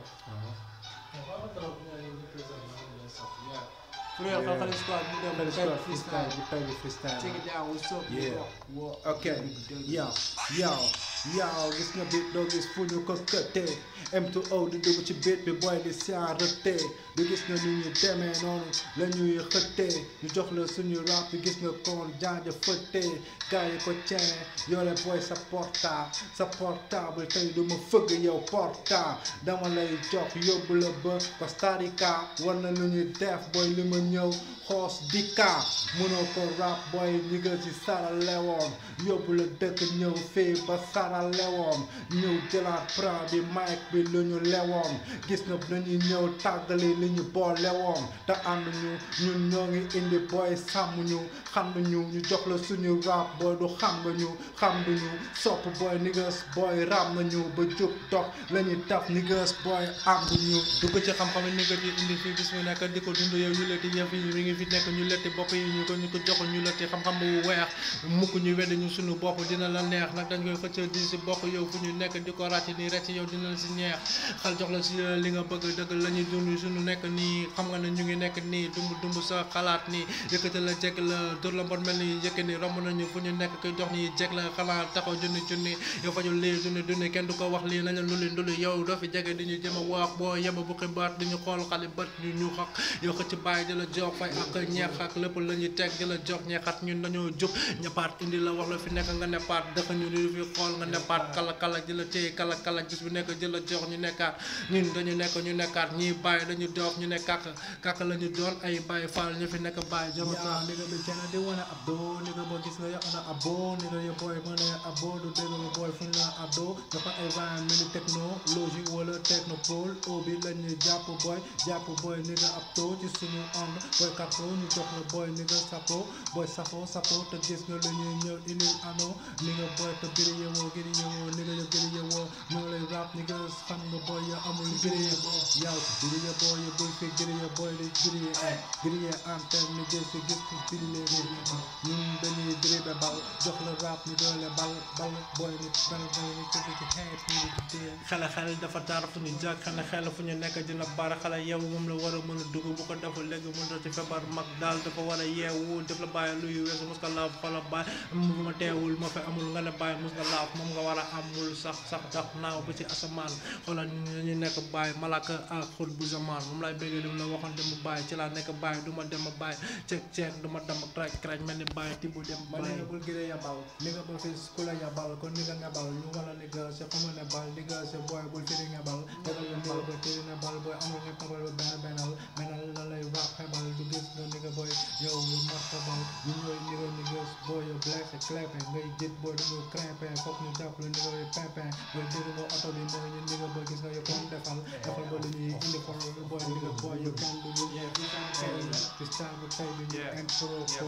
Frère Khalkhali Squad mu dem Freestyle, tey freestyle, freestyle. bu tey bi freestyle. Check it out, what's up? Yeah. What- what- ok yow yow yow gis nga bit doo gis fu ñu ko këttee M2O di dugg ci bit bi boy di siyaarate du gis nga ni ñu demee noonu la ñuy xëttee ñu jox la suñu rap bi gis nga kon janja fëttee gars yi ko cene yore boy sa portable sa portable tey du ma fëgg yow portable dama lay jox yóbbu la ba Costa Rica war na lu ñuy def boy li ma ñëw xoos dika mënoo ko rap boy ñi nga ci sara lewoon yóbbu la dëkk ñëw fii ba sara lewoon ñëw jëlaat pra bi mic bi lu ñu lewoon gis nga dañuy ñëw tàggali li ñu boole woon te ànd ñu ñun ñoo ngi indi boy sàmm ñu xam ñu ñu jox la suñu rap boy du xam nga ñu xam nga ñu sopp boy niggas boy ram nañu ba jub dox la ñuy taf niggas boy ànd ñu dugg ci xam-xam ni nga di indi fii bis mu nekk di ko dund yow ñu letti yëf yi mi ngi fi nekk ñu letti bopp yi ñu ko ñu ko jox ñu letti xam-xam bu weex mukk ñu wedd ñu suñu bopp dina la neex nag dañ koy xëcc di si bokk yow fu ñu nekk di ko ràcc nii rek yow dina la si neex xal jox la si li nga bëgg dëgg la ñuy dund suñu nekk nii xam nga ne ñu ngi nekk nii dumb dumb sa xalaat nii yëkkati la jekk la dóor la mbon mel ni yëkk ni romb nañu fu ñu nekk koy jox ni jekk la xalaat taxaw junni junni yow fajul lii junni junni kenn du ko wax lii nañu luli nduli yow doo fi jege di ñu jëm a wax boo yem bu xibaat di ñu xool xale bët ñu ñu xaq yow xëcc bàyyi di la jox fay ak ñeex ak lépp la ñuy teg di la jox ñeexat ñun dañoo jóg ñapaat indi la wax la fi nekk nga neppaat dëkk ñu di fi xool nga neppaat kala kala di la téye kala kala gis bu nekk di la jox ñu nekkaat ñun dañu nekk ñu nekkaat ñii bàyyi dañu doof ñu ne kàkk kàkk la ñu doon ay bàyyi faal ñu fi nekk bàyyi Yeah, jamataan nigga be tryna do wanna abo, nigga boy gis nga yow na abo, nigga your boy money abo, du dégg nga boy fu ñu la ado, dafa ay rhyme mini technologie wala technopole, obi la ñuy jàpp boy, jàpp boy nigga ab to ci suñu ànd, boy kapo ñu jox la boy nigga sapo, boy safo sapo te gis nga lu ñuy ñëw indil ano, nigga boy te biri yewoo giri yewoo, nigga yo giri yewoo, ñoo lay rap nigga xam nga boy ya amul giri yewoo, yow biri ya boy ya bul fi giri ya boy di giri ya ay, giri ya antenne ni gis si gis ko firi lee ñun dañuy dribe bal jox la rap ñu doole bal bal boy ni bal bal ni ci ci xeet ni di dee xale xale dafa taar fu ñu jàkk xale xale fu ñu nekk dina bara xale yow moom la war a mën a dugg bu ko deful léegi mën a ci feebar mag daal dafa war a yeewu def la bàyyi luy weesu mos nga laaf xola bàyyi mu ma teewul ma fi amul nga ne bàyyi mos nga laaf moom nga war a amul sax sax tax naaw ba ci asamaan xoolal ñu ñu nekk bàyyi malaka ak xut bu zamaan moom lay bëggee li mu la waxoon dem bàyyi ci laa nekk bàyyi du ma dem bàyyi ceeg ceeg du ma dem kraj kraj mel ni bàyyi tibb dem ma ne bàyyi nga bul gëree ya bal ni nga bul fi ku la ya bal kon ni nga nga bal ñu wala ni nga sa xamal ne bal ni nga sa boy bul firi nga bal defal la ni nga ba tiri na bal boy amul nga tabal ba benn bennal bennal la lay rap xebal du gis nga ni nga boy yow ñu mat sa bal ñu ñooy ni nga ni nga boy yow black sa clepe ngay jët boy du nga crépé foog ñu jàpp la ni nga boy pimpin boy dégg nga oto bi mooy ñu ni nga boy gis nga yow comme defal defal ba lu ñuy indi for boy ni nga boy yow kenn du ñu tey ci star bu tey bi ñu intro ko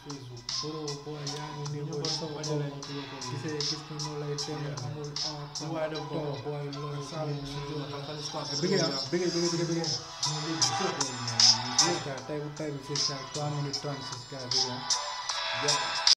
bro boy yaa ngi nii boy so boy gisee gis nga noo lay teel amul en waaye def ko. boy loolu Sall studio Khalkhali Squad bëggee ah bëggee bëggee bëggee bëggee tey bu tey bi fii saa 3 minutes 36 gars bëggee ah